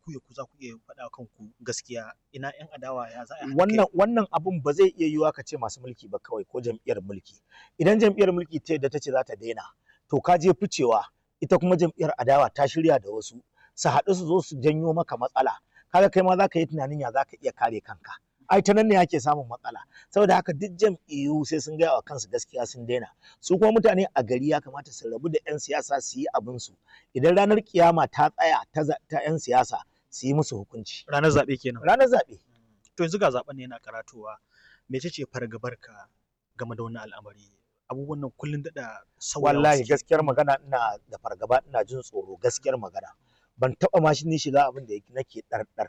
ku ya ku za ku iya faɗa kanku gaskiya ina yan adawa ya za a haɗa wannan wannan abun ba zai iya yiwuwa ka ce masu mulki ba kawai ko jam'iyyar mulki idan jam'iyyar mulki ta yadda ta ce za ta daina to ka je ficewa ita kuma jam'iyyar adawa ta shirya da wasu su haɗu su zo su janyo maka matsala kaga kai ma za ka yi tunanin ya za ka iya kare kanka ai ta nan ne ake samun matsala saboda haka duk jam'iyyu sai sun gaya wa kansu gaskiya sun daina su kuma mutane a gari ya kamata su rabu da 'yan siyasa su yi abin su idan ranar kiyama ta tsaya ta za- ta 'yan siyasa su yi musu hukunci ranar zaɓe kenan ranar zaɓe to yanzu ga zaɓen ne yana karatowa mece ce fargabarka game da wannan al'amari abubuwan nan kullun daɗa sauyawa wallahi suke. gaskiyar magana ina da fargaba ina jin tsoro gaskiyar magana ban taɓa ma shi ni shiga abin da yake- nake ɗarɗar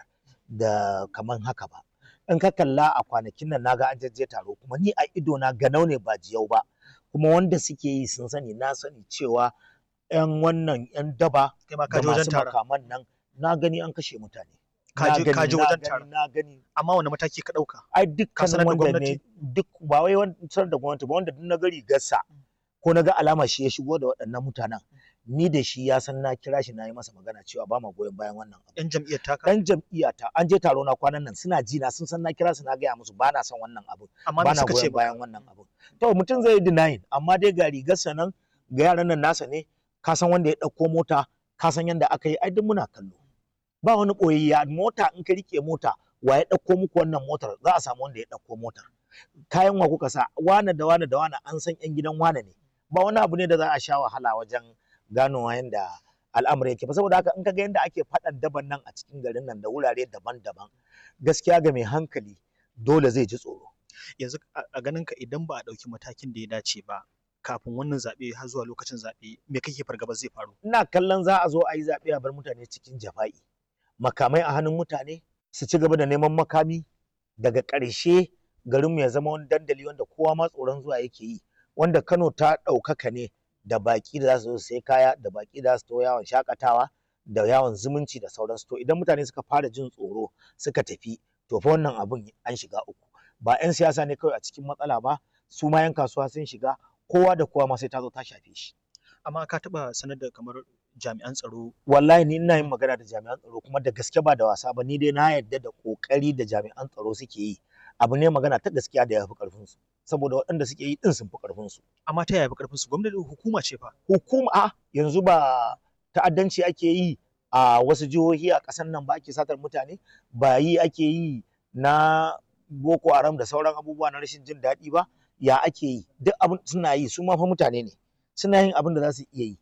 da kaman haka ba in ka kalla a kwanakin nan naga an jajje taro kuma ni a ido na ganau ne ba jiyau ba kuma wanda suke yi sun sani na sani cewa yan wannan yan daba kai ma ka da je wajen masu taron makaman nan na gani an kashe mutane Ka Na je- gani, ka je na wajen gani, taron. na gani amma wani mataki ka ɗauka ai Ka sanar dukkanin da wanda gwamnati? ne duk ba wai wanda sanar da gwamnati ba wanda duk na gari gassa ko na ga alama shi ya shigo da waɗannan mutanen ni da shi ya san na kira shi na yi masa magana cewa ba ma goyon bayan wannan abu yan jam'iyyar taka dan jam'iyyata an je taro na kwanan nan suna ji na sun san na kira su na gaya musu ba na son wannan abu amma ba me na suka ce goyon ba bayan wannan abu to mutum zai yi denying amma dai ga rigarsa nan ga yaran nan nasa ne ka san wanda ya ɗauko mota ka san yanda aka yi ai duk muna kallo ba wani ɓoyayya mota in ka rike mota wa ya ɗauko muku wannan motar za a samu wanda ya ɗauko motar kayan wa kuka sa wane da wane da wane an san yan gidan wane ne ba wani abu ne da za a sha wahala wajen ganowa yanda al'amari yake ba saboda haka in ka ga yanda ake faɗan daban nan a cikin garin nan da wurare daban-daban gaskiya ga mai hankali dole zai ji tsoro yanzu a a ganin ka idan ba a ɗauki matakin da ya dace ba kafin wannan zaɓe har zuwa lokacin zaɓe me kake fargaba zai faru ina kallon za a zo a yi zaɓe a bar mutane cikin jafa'i makamai a hannun mutane su ci gaba da neman makami daga ƙarshe garinmu ya zama wani dandali wanda kowa ma tsoron zuwa yake yi wanda Kano ta ɗaukaka ne da baƙi da za su zo su sai kaya da baƙi da za su to yawon shakatawa da yawon zumunci da sauransu to idan mutane suka fara jin tsoro suka tafi to fa wannan abun an shiga uku ba 'yan siyasa ne kawai a cikin matsala ba su ma 'yan kasuwa sun shiga kowa da kowa ma sai ta zo ta shafe shi amma ka taɓa sanar da kamar jami'an tsaro wallahi ni ina yin magana da jami'an tsaro kuma da gaske ba da wasa ba ni dai na yarda da kokari da jami'an tsaro suke yi abu ne magana ta gaskiya da ya fi karfin su saboda waɗanda suke yi din sun fi karfin su amma ta yaya fi karfin su gwamnati hukuma ce fa hukuma a yanzu ba ta'addanci ake yi a wasu jihohi a ƙasar nan ba ake satar mutane ba yi ake yi na boko haram da sauran abubuwa na rashin jin daɗi ba ya ake yi duk abin suna yi su ma fa mutane ne suna yin abin da za su iya yi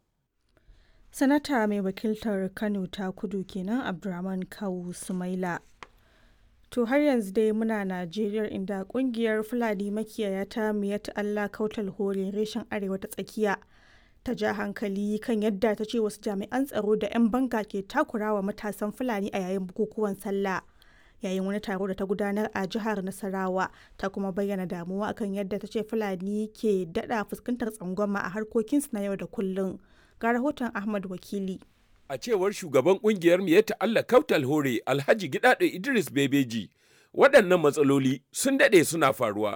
Sanata mai wakiltar Kano ta kudu kenan Abdurrahman Kawu Sumaila. To har yanzu dai muna Najeriya inda kungiyar Fulani makiyaya ta Miyat Allah Kautal Hore reshen Arewa ta tsakiya ta ja hankali kan yadda ta ce wasu jami'an tsaro da 'yan banga ke takurawa matasan Fulani a yayin bukukuwan sallah. Yayin wani taro da ta gudanar a jihar Nasarawa ta kuma bayyana damuwa akan yadda ta ce Fulani ke daɗa fuskantar tsangwama a harkokinsu na yau da kullum. Ga rahoton Ahmad Wakili. A cewar shugaban kungiyar Miyatta Allah Kautal Hore Alhaji Gidado Idris Bebeji, waɗannan matsaloli sun daɗe suna faruwa